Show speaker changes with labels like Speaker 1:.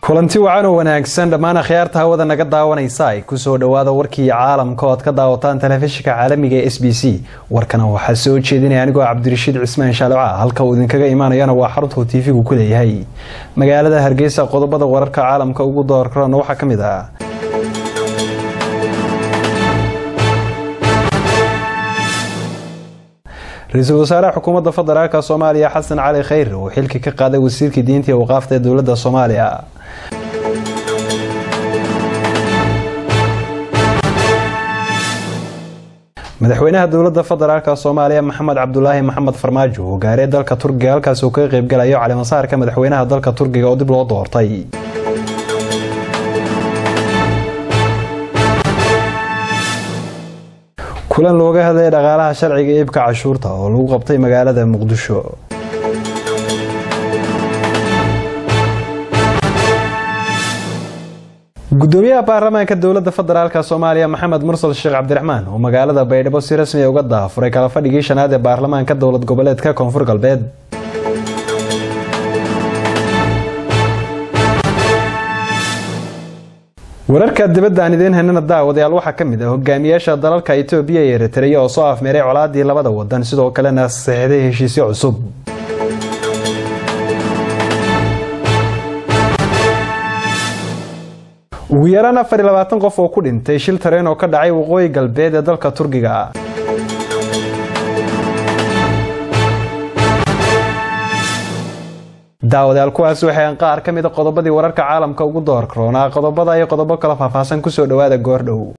Speaker 1: kulanti wacan oo wanaagsan dhammaan akhyaarta hawada naga daawanaysa ay kusoo dhawaada warkii caalamka ood ka daawataan telefishinka caalamiga ee s b c warkana waxaa soo jeedinaya anigoo cabdirashiid cismaan shaaloca halka uu idinkaga imaanayana waa xarunta tv-gu ku leeyahay magaalada hargeysa qodobada wararka caalamka ugu doorkarona waxaa ka mid ah ra-iisul wasaaraha xukuumadda federaalk soomaaliya xasan cali khayr oo xilka ka qaaday wasiirkii diinta iyo waqaafta ee dowladda soomaaliya madaxweynaha dowladda federaalk soomaaliya maxamed cabdulaahi maxamed farmaajo oo gaaray dalka turkiga halkaas uu kaga qeybgalayo calimasaarka madaxweynaha dalka turkiga oo dib loo doortay kulan looga hadlaya dhaqaalaha sharciga iibka cashuurta oo lagu qabtay magaalada muqdisho gudoomiyaha baarlamaanka dowladda federaalk soomaaliya maxamed mursal sheekh cabdiraxmaan oo magaalada baydhabo si rasmi uga daafuray kala fadhigii shanaad ee baarlamaanka dowlad goboleedka koonfur galbeed wararka dibadda aan idiin haynana daawadayaal waxaa ka mid ah hogaamiyaasha dalalka itoobiya iyo eritreya oo soo afmeeray colaadii labada wadan sidoo kalena saxiixday heshiisyo cusub ugu yaraan afar iyo labaatan qof oo ku dhintay shil tareen oo ka dhacay waqooyi galbeed ee dalka turkiga daawadayaal kuwaas waxay qaar ka mid a qodobadii wararka caalamka ugu door karoonaa qodobada iyo qodobo kala faahfaahsan kusoo dhawaada goordhow